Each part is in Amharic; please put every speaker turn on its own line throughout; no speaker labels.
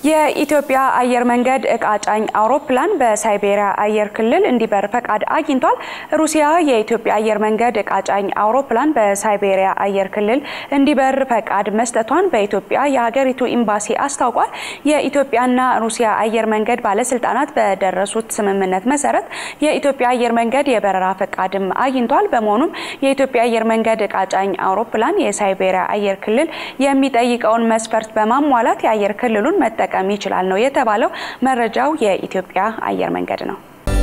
የኢትዮጵያ አየር መንገድ እቃ ጫኝ አውሮፕላን በሳይቤሪያ አየር ክልል እንዲበር ፈቃድ አግኝቷል። ሩሲያ የኢትዮጵያ አየር መንገድ እቃ ጫኝ አውሮፕላን በሳይቤሪያ አየር ክልል እንዲበር ፈቃድ መስጠቷን በኢትዮጵያ የሀገሪቱ ኤምባሲ አስታውቋል። የኢትዮጵያና ሩሲያ አየር መንገድ ባለስልጣናት በደረሱት ስምምነት መሰረት የኢትዮጵያ አየር መንገድ የበረራ ፈቃድም አግኝቷል። በመሆኑም የኢትዮጵያ አየር መንገድ እቃ ጫኝ አውሮፕላን የሳይቤሪያ አየር ክልል የሚጠይቀውን መስፈርት በማሟላት የአየር ክልሉን መጠቀም መጠቀም ይችላል ነው የተባለው። መረጃው የኢትዮጵያ አየር መንገድ ነው።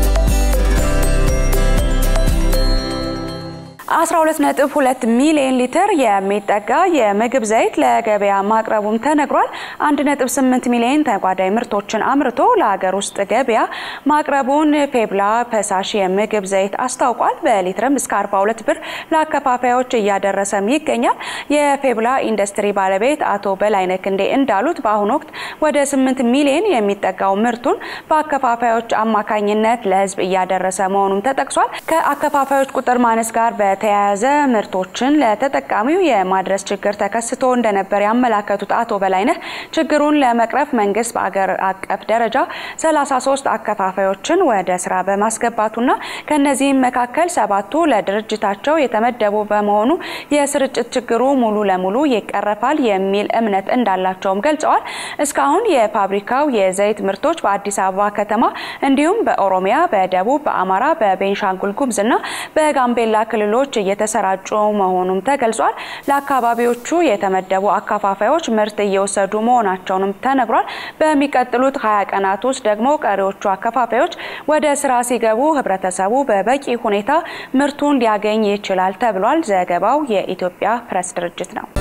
12.2 ሚሊዮን ሊትር የሚጠጋ የምግብ ዘይት ለገበያ ማቅረቡም ተነግሯል። 1.8 ሚሊዮን ተጓዳኝ ምርቶችን አምርቶ ለሀገር ውስጥ ገበያ ማቅረቡን ፌብላ ፈሳሽ የምግብ ዘይት አስታውቋል። በሊትርም እስከ 42 ብር ለአከፋፋዮች እያደረሰም ይገኛል። የፌብላ ኢንዱስትሪ ባለቤት አቶ በላይነህ ክንዴ እንዳሉት በአሁኑ ወቅት ወደ 8 ሚሊዮን የሚጠጋው ምርቱን በአከፋፋዮች አማካኝነት ለሕዝብ እያደረሰ መሆኑም ተጠቅሷል። ከአከፋፋዮች ቁጥር ማነስ ጋር በተያያዘ ምርቶችን ለተጠቃሚው የማድረስ ችግር ተከስቶ እንደነበር ያመላከቱት አቶ በላይነህ ችግሩን ለመቅረፍ መንግስት በአገር አቀፍ ደረጃ 33 አከፋፋዮችን ወደ ስራ በማስገባቱና ከነዚህም መካከል ሰባቱ ለድርጅታቸው የተመደቡ በመሆኑ የስርጭት ችግሩ ሙሉ ለሙሉ ይቀረፋል የሚል እምነት እንዳላቸውም ገልጸዋል። እስካሁን የፋብሪካው የዘይት ምርቶች በአዲስ አበባ ከተማ እንዲሁም በኦሮሚያ፣ በደቡብ፣ በአማራ፣ በቤንሻንጉል ጉሙዝና በጋምቤላ ክልሎች እየተሰራጩ መሆኑም ተገልጿል። ለአካባቢዎቹ የተመደቡ አከፋፋዮች ምርት እየወሰዱ መሆናቸውንም ተነግሯል። በሚቀጥሉት ሀያ ቀናት ውስጥ ደግሞ ቀሪዎቹ አከፋፋዮች ወደ ስራ ሲገቡ ህብረተሰቡ በበቂ ሁኔታ ምርቱን ሊያገኝ ይችላል ተብሏል። ዘገባው የኢትዮጵያ ፕሬስ ድርጅት ነው።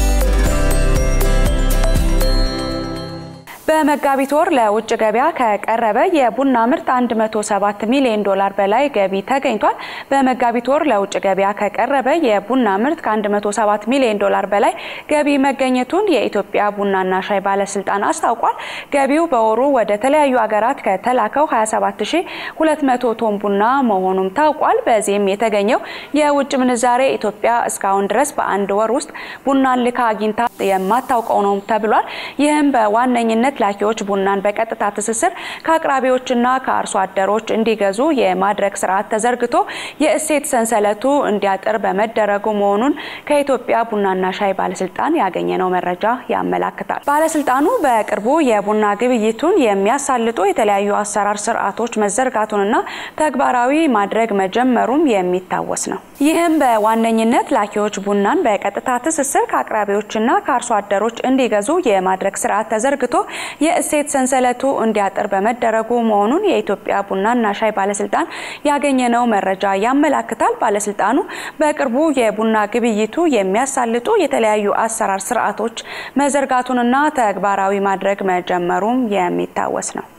በመጋቢት ወር ለውጭ ገበያ ከቀረበ የቡና ምርት 107 ሚሊዮን ዶላር በላይ ገቢ ተገኝቷል። በመጋቢት ወር ለውጭ ገበያ ከቀረበ የቡና ምርት ከ107 ሚሊዮን ዶላር በላይ ገቢ መገኘቱን የኢትዮጵያ ቡናና ሻይ ባለስልጣን አስታውቋል። ገቢው በወሩ ወደ ተለያዩ ሀገራት ከተላከው 27200 ቶን ቡና መሆኑም ታውቋል። በዚህም የተገኘው የውጭ ምንዛሬ ኢትዮጵያ እስካሁን ድረስ በአንድ ወር ውስጥ ቡናን ልካ አግኝታ የማታውቀው ነው ተብሏል። ይህም በዋነኝነት ላኪዎች ቡናን በቀጥታ ትስስር ከአቅራቢዎችና ከአርሶ አደሮች እንዲገዙ የማድረግ ስርዓት ተዘርግቶ የእሴት ሰንሰለቱ እንዲያጥር በመደረጉ መሆኑን ከኢትዮጵያ ቡናና ሻይ ባለስልጣን ያገኘነው መረጃ ያመላክታል። ባለስልጣኑ በቅርቡ የቡና ግብይቱን የሚያሳልጡ የተለያዩ አሰራር ስርዓቶች መዘርጋቱንና ተግባራዊ ማድረግ መጀመሩም የሚታወስ ነው። ይህም በዋነኝነት ላኪዎች ቡናን በቀጥታ ትስስር ከአቅራቢዎችና ከአርሶ አደሮች እንዲገዙ የማድረግ ስርዓት ተዘርግቶ የእሴት ሰንሰለቱ እንዲያጥር በመደረጉ መሆኑን የኢትዮጵያ ቡናና ሻይ ባለስልጣን ያገኘነው መረጃ ያመላክታል። ባለስልጣኑ በቅርቡ የቡና ግብይቱ የሚያሳልጡ የተለያዩ አሰራር ስርዓቶች መዘርጋቱንና ተግባራዊ ማድረግ መጀመሩም የሚታወስ ነው።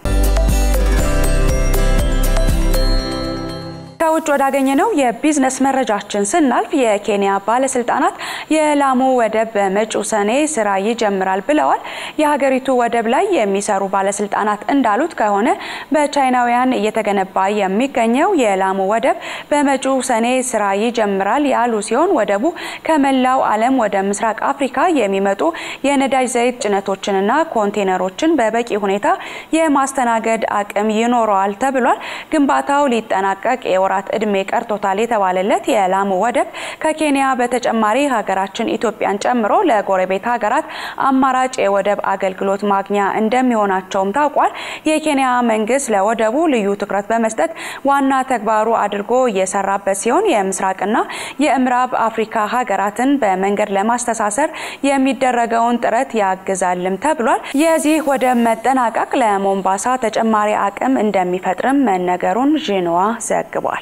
ከውጭ ወዳገኘነው የቢዝነስ መረጃችን ስናልፍ የኬንያ ባለስልጣናት የላሙ ወደብ በመጪው ሰኔ ስራ ይጀምራል ብለዋል። የሀገሪቱ ወደብ ላይ የሚሰሩ ባለስልጣናት እንዳሉት ከሆነ በቻይናውያን እየተገነባ የሚገኘው የላሙ ወደብ በመጪው ሰኔ ስራ ይጀምራል ያሉ ሲሆን ወደቡ ከመላው ዓለም ወደ ምስራቅ አፍሪካ የሚመጡ የነዳጅ ዘይት ጭነቶችንና ኮንቴነሮችን በበቂ ሁኔታ የማስተናገድ አቅም ይኖረዋል ተብሏል። ግንባታው ሊጠናቀቅ የወራት እድሜ ቀርቶታል የተባለለት የላሙ ወደብ ከኬንያ በተጨማሪ ሀገራችን ኢትዮጵያን ጨምሮ ለጎረቤት ሀገራት አማራጭ የወደብ አገልግሎት ማግኛ እንደሚሆናቸውም ታውቋል። የኬንያ መንግስት ለወደቡ ልዩ ትኩረት በመስጠት ዋና ተግባሩ አድርጎ እየሰራበት ሲሆን የምስራቅና የምዕራብ አፍሪካ ሀገራትን በመንገድ ለማስተሳሰር የሚደረገውን ጥረት ያግዛልም ተብሏል። የዚህ ወደብ መጠናቀቅ ለሞምባሳ ተጨማሪ አቅም እንደሚፈጥርም መነገሩን ዢንዋ ዘግቧል።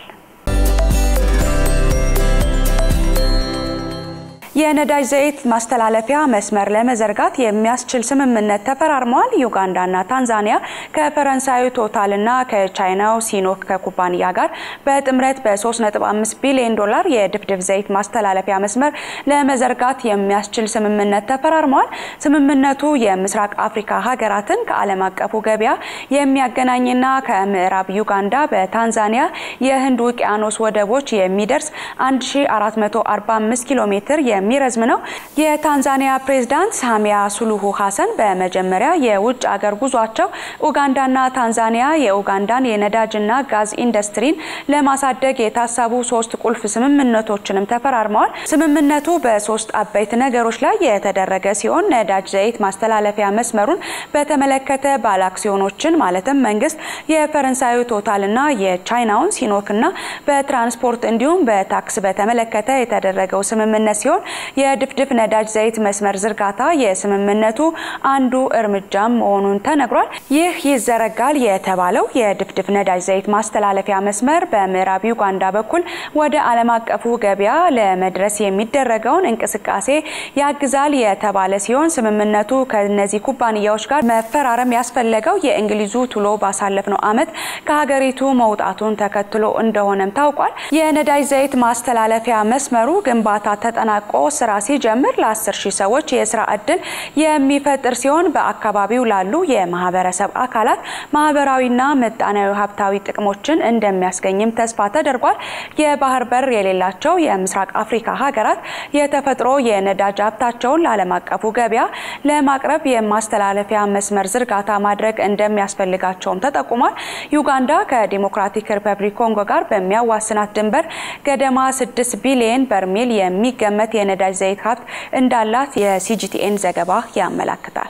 የነዳጅ ዘይት ማስተላለፊያ መስመር ለመዘርጋት የሚያስችል ስምምነት ተፈራርመዋል። ዩጋንዳና ታንዛኒያ ከፈረንሳዩ ቶታልና ከቻይናው ሲኖክ ከኩባንያ ጋር በጥምረት በ3.5 ቢሊዮን ዶላር የድፍድፍ ዘይት ማስተላለፊያ መስመር ለመዘርጋት የሚያስችል ስምምነት ተፈራርመዋል። ስምምነቱ የምስራቅ አፍሪካ ሀገራትን ከዓለም አቀፉ ገበያ የሚያገናኝና ከምዕራብ ዩጋንዳ በታንዛኒያ የህንድ ውቅያኖስ ወደቦች የሚደርስ 1445 ኪሎ ሜትር የሚረዝም ነው። የታንዛኒያ ፕሬዝዳንት ሳሚያ ሱሉሁ ሀሰን በመጀመሪያ የውጭ አገር ጉዟቸው ኡጋንዳና ታንዛኒያ የኡጋንዳን የነዳጅና ጋዝ ኢንዱስትሪን ለማሳደግ የታሰቡ ሶስት ቁልፍ ስምምነቶችንም ተፈራርመዋል። ስምምነቱ በሶስት አበይት ነገሮች ላይ የተደረገ ሲሆን ነዳጅ ዘይት ማስተላለፊያ መስመሩን በተመለከተ ባለ አክሲዮኖችን ማለትም መንግስት የፈረንሳዩ ቶታልና የቻይናውን ሲኖክና በትራንስፖርት እንዲሁም በታክስ በተመለከተ የተደረገው ስምምነት ሲሆን የድፍድፍ ነዳጅ ዘይት መስመር ዝርጋታ የስምምነቱ አንዱ እርምጃም መሆኑን ተነግሯል። ይህ ይዘረጋል የተባለው የድፍድፍ ነዳጅ ዘይት ማስተላለፊያ መስመር በምዕራብ ዩጋንዳ በኩል ወደ ዓለም አቀፉ ገበያ ለመድረስ የሚደረገውን እንቅስቃሴ ያግዛል የተባለ ሲሆን ስምምነቱ ከነዚህ ኩባንያዎች ጋር መፈራረም ያስፈለገው የእንግሊዙ ቱሎ ባሳለፍነው ዓመት ከሀገሪቱ መውጣቱን ተከትሎ እንደሆነም ታውቋል። የነዳጅ ዘይት ማስተላለፊያ መስመሩ ግንባታ ተጠናቆ ስራ ሲጀምር ለ10 ሺህ ሰዎች የስራ እድል የሚፈጥር ሲሆን በአካባቢው ላሉ የማህበረሰብ አካላት ማህበራዊና ምጣኔያዊ ሀብታዊ ጥቅሞችን እንደሚያስገኝም ተስፋ ተደርጓል። የባህር በር የሌላቸው የምስራቅ አፍሪካ ሀገራት የተፈጥሮ የነዳጅ ሀብታቸውን ለዓለም አቀፉ ገበያ ለማቅረብ የማስተላለፊያ መስመር ዝርጋታ ማድረግ እንደሚያስፈልጋቸውም ተጠቁሟል። ዩጋንዳ ከዲሞክራቲክ ሪፐብሊክ ኮንጎ ጋር በሚያዋስናት ድንበር ገደማ 6 ቢሊየን በርሜል የሚገመት የነዳጅ ዘይት ሀብት እንዳላት የሲጂቲኤን ዘገባ ያመላክታል።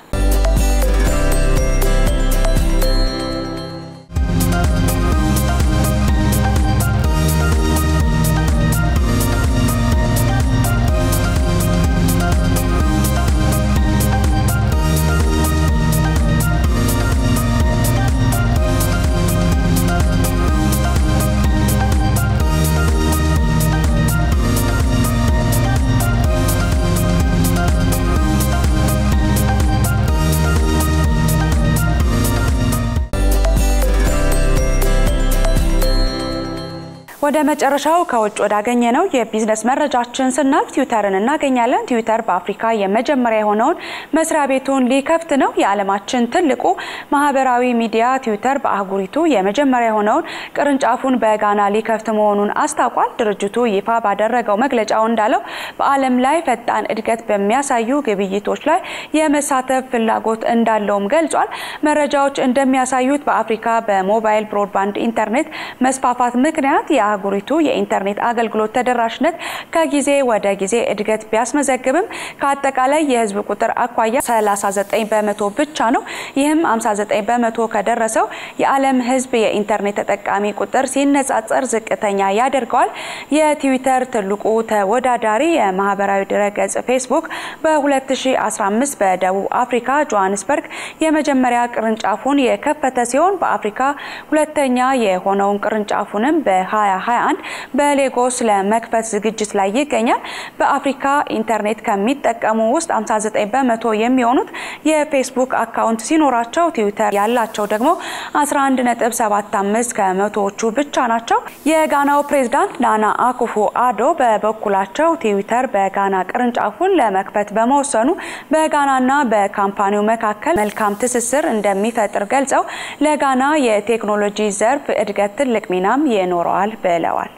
ወደ መጨረሻው ከውጭ ወዳገኘ ነው የቢዝነስ መረጃችን ስናልፍ ትዊተርን እናገኛለን። ትዊተር በአፍሪካ የመጀመሪያ የሆነውን መስሪያ ቤቱን ሊከፍት ነው። የዓለማችን ትልቁ ማህበራዊ ሚዲያ ትዊተር በአህጉሪቱ የመጀመሪያ የሆነውን ቅርንጫፉን በጋና ሊከፍት መሆኑን አስታውቋል። ድርጅቱ ይፋ ባደረገው መግለጫው እንዳለው በዓለም ላይ ፈጣን እድገት በሚያሳዩ ግብይቶች ላይ የመሳተፍ ፍላጎት እንዳለውም ገልጿል። መረጃዎች እንደሚያሳዩት በአፍሪካ በሞባይል ብሮድባንድ ኢንተርኔት መስፋፋት ምክንያት የአህጉሪቱ የኢንተርኔት አገልግሎት ተደራሽነት ከጊዜ ወደ ጊዜ እድገት ቢያስመዘግብም ከአጠቃላይ የህዝብ ቁጥር አኳያ 39 በመቶ ብቻ ነው። ይህም 59 በመቶ ከደረሰው የዓለም ህዝብ የኢንተርኔት ተጠቃሚ ቁጥር ሲነጻጸር ዝቅተኛ ያደርገዋል። የትዊተር ትልቁ ተወዳዳሪ የማህበራዊ ድረገጽ ፌስቡክ በ2015 በደቡብ አፍሪካ ጆሃንስበርግ የመጀመሪያ ቅርንጫፉን የከፈተ ሲሆን በአፍሪካ ሁለተኛ የሆነውን ቅርንጫፉንም በ20 2021 በሌጎስ ለመክፈት ዝግጅት ላይ ይገኛል። በአፍሪካ ኢንተርኔት ከሚጠቀሙ ውስጥ 59 በመቶ የሚሆኑት የፌስቡክ አካውንት ሲኖራቸው ትዊተር ያላቸው ደግሞ 11.75 ከመቶዎቹ ብቻ ናቸው። የጋናው ፕሬዝዳንት ናና አኩፎ አዶ በበኩላቸው ትዊተር በጋና ቅርንጫፉን ለመክፈት በመወሰኑ በጋናና በካምፓኒው መካከል መልካም ትስስር እንደሚፈጥር ገልጸው ለጋና የቴክኖሎጂ ዘርፍ እድገት ትልቅ ሚናም ይኖረዋል ብለዋል።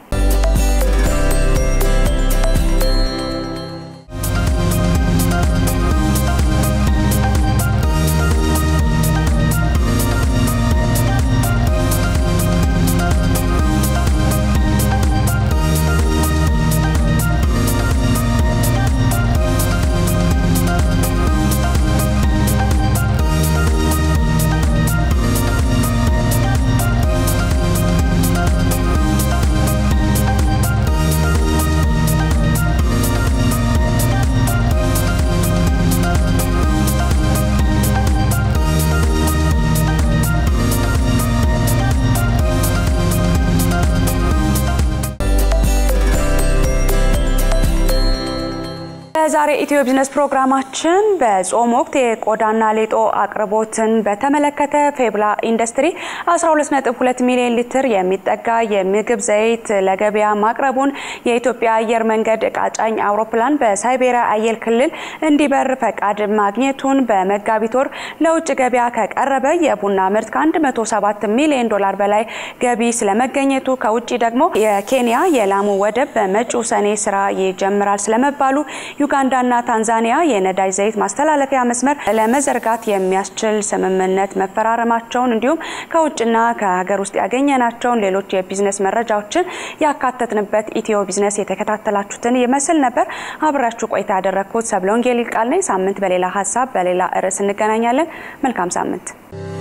በዛሬ ኢትዮ ቢዝነስ ፕሮግራማችን በጾም ወቅት የቆዳና ሌጦ አቅርቦትን በተመለከተ ፌብላ ኢንዱስትሪ 122 ሚሊዮን ሊትር የሚጠጋ የምግብ ዘይት ለገበያ ማቅረቡን፣ የኢትዮጵያ አየር መንገድ እቃ ጫኝ አውሮፕላን በሳይቤሪያ አየር ክልል እንዲበር ፈቃድ ማግኘቱን፣ በመጋቢት ወር ለውጭ ገበያ ከቀረበ የቡና ምርት ከ107 ሚሊዮን ዶላር በላይ ገቢ ስለመገኘቱ፣ ከውጭ ደግሞ የኬንያ የላሙ ወደብ በመጪው ሰኔ ስራ ይጀምራል ስለመባሉ ዩጋንዳና ታንዛኒያ የነዳጅ ዘይት ማስተላለፊያ መስመር ለመዘርጋት የሚያስችል ስምምነት መፈራረማቸውን እንዲሁም ከውጭና ከሀገር ውስጥ ያገኘናቸውን ሌሎች የቢዝነስ መረጃዎችን ያካተትንበት ኢትዮ ቢዝነስ የተከታተላችሁትን ይመስል ነበር። አብራችሁ ቆይታ ያደረግኩት ሰብለ ወንጌል ይልቃል ነኝ። ሳምንት በሌላ ሀሳብ በሌላ ርዕስ እንገናኛለን። መልካም ሳምንት